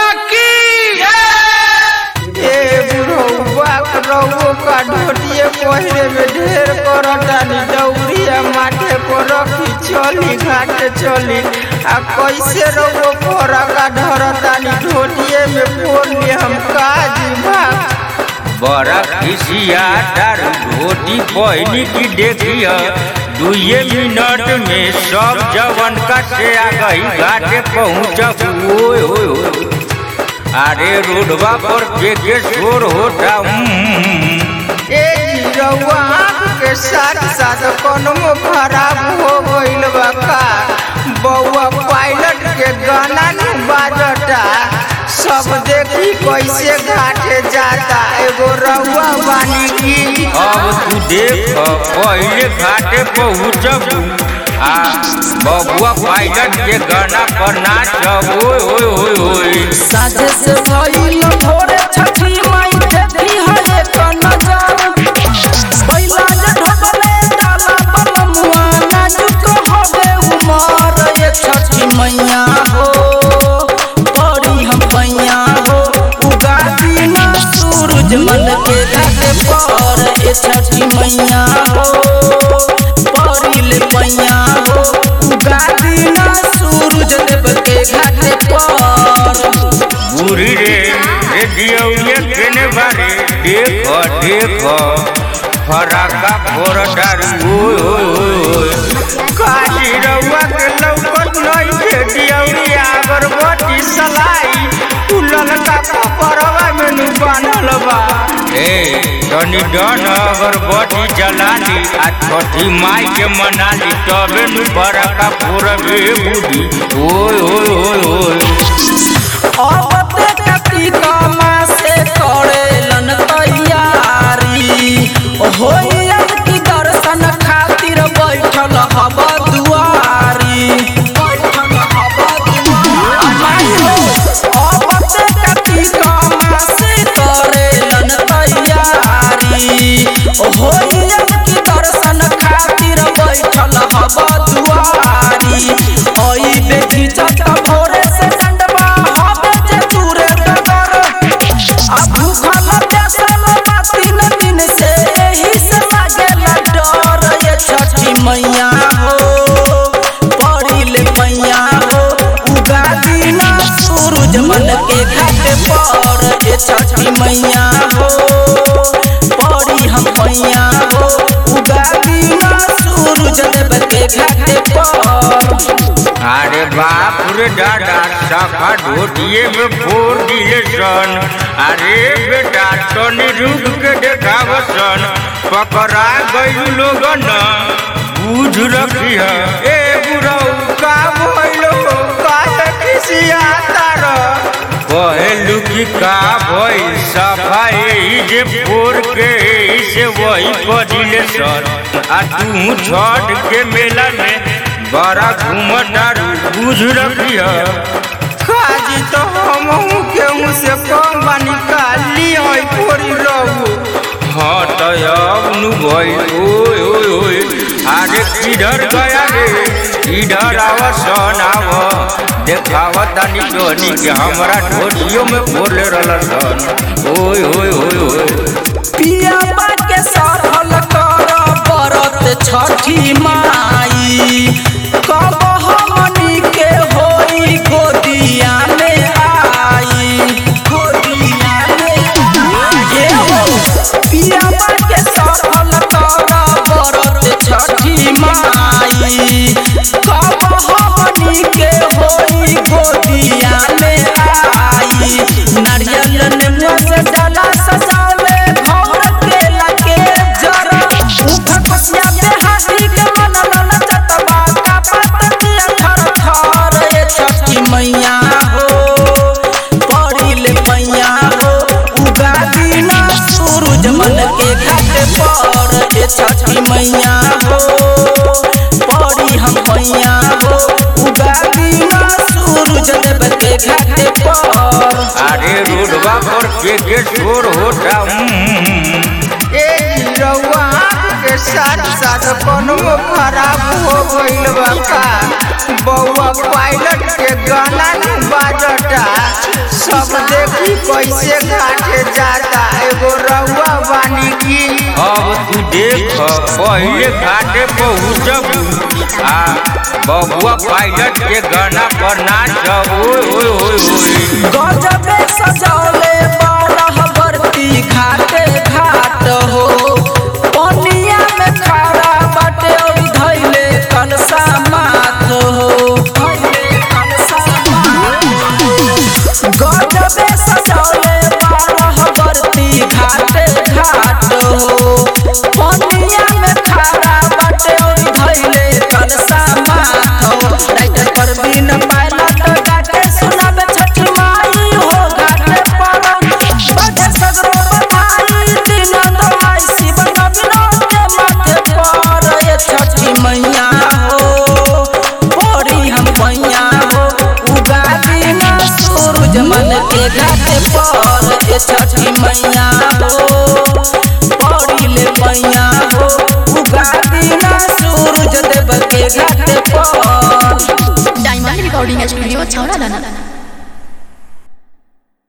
मैया की ए बुढ़ौआ रउओ का ढोटिए पहिरे में ढेर करतानी दौड़िया माथे को रखी चली घाटे चली आ कैसे रउओ कोरा का धरतानी ढोटिए में फोन हम काजी भाग बड़ा खिसिया दारू धोती पहनी की देखिया दुए मिनट में सब जवन का से आ गई घाटे पहुँच ओए ओए ओए अरे रोडवा पर के के शोर होता हम्म। ए जी रउआ आँख के साथ साथ कोनो खराब हो गइल बा का बउआ पायलट के गाना नु बाजता सब देखी कैसे घाटे जाता एगो रउआ बानी की अब तू देख पहले घाटे पहुँचबू आ बबुआ पायलट के गाना पर नाच ओए ओए ओए ओए साझे से भइल भोरे छठी माई देखी हरे क नजर बैला जे ढोकले डाला बलमुआ नाजुक हवे उमर ये छठी मैया हो बड़ी हम पैया हो उगा दीना सूरज मन के घाटे पर ये छठी मैया हो बड़ी ले पैया हो उगा दीना सूरज देव के घाटे पर बुरी रे रे दियौये केने बारे देख देख फराका फोर डारू ओए ओए ओए काजी रउआ के लौकत नहीं के दियौरी अगरबत्ती सलाई तू ललका कपड़वा में नु बांधल बा ए तनी डन अगरबत्ती जलाली आ छठी माई के मनाली तबे नु फराका फोर बे बुढ़ी ओए ओए ओए ओए अबते कार्तिक मासे करेलन तैयारी होइया की दर्शन खातिर बैठल हब दुआरी बैठल हब दुआरी अबते कार्तिक मासे करेलन तैयारी होइया की दर्शन खातिर बैठल हब दुआरी ओई बेटी चटा भोरे से डंडवा हबे जे दूरे डगर आ भूखल प्यासल बातिन दिन से एही से लागेला डर ये छठी मैया हो पड़ी ले मैया हो उगा दीना सूरज मन के घाट पर ये छठी मैया हो पड़ी हम मैया हो उगा दीना सूरज देव के घाट पर अरे बाप रे दादा सखा ढोटिए में फोड़ दिए सन अरे बेटा तनी रुक के देखाव सन पकड़ा गई लोगन बुझ रखी है ए बुढ़ऊ का भइलो काहे खिसिया तार कहलू कि का भई सफाई जे फोड़ के से वही पदिले सन आ तू छठ के मेला में बड़ा घूमतारू बुझ रखी है काजी तो हमहू केहू से कम बानी काली होई पूरी रहू हाँ तो अब नु भाई ओए ओए ओए अरे किधर गया रे इधर आव सन आव देखाव तानी जोनी के हमरा ढोलियो में बोले रहल सन ओए ओए ओए ओए पिया के सरहल कर बरत छठी माई कब हमनी के होई गोदिया में आई गोदिया में आई हो पिया के सरहल कर बरत छठी माई कब हमनी के होई गोदिया में आई नारियल नेमुआ से डाला सजावे घर के लगे जरा उठ पसिया पे हाथी के मन लन चतबा का पत्तिया थर थर ये छठी मैया हो पड़ी ले मैया हो उगा दीना सूरज मन के घाट पर ये छठी मैया हो पड़ी हम मैया हो उगा दीना सूरज देव के घाट पर अरे रोडवा पर के के शोर होता हम्म। ए रउआ आँख के साथ साथ कोनो खराब हो गइल बा का बउआ पायलट के गाना नु बाजता सब आई कैसे घाटे जाता एगो रउआ बानी की अब तू देख पहले घाटे पहुँचब आ बबुआ पायलट के गाना पर नाच ओए ओए ओए ओए गजबे सजौले बारह बरती घाटे घाट हो पनिया में खड़ा बाटे और धैले कलसा माथ हो धैले कलसा माथ हो। गजबे सजौले बारह बरती घाटे घाट हो पनिया में खड़ा बाटे और धैले कलसा माथ हो राइटर परवीन पायलट गाके सुनाबे छठी माई हो घाटे पर बजे सगरो बधाई दिन दवाई शिव नवीन के माथे पर ये छठी मैया हो पड़ी हम पैया हो उगा दिन सूरज मन के घाटे पर ये छठी मैया हो पड़ी ले पैया हो उगा दिन सूरज देव के घाटे पर डायमंड रिकॉर्डिंग स्टूडियो छौड़ा दाना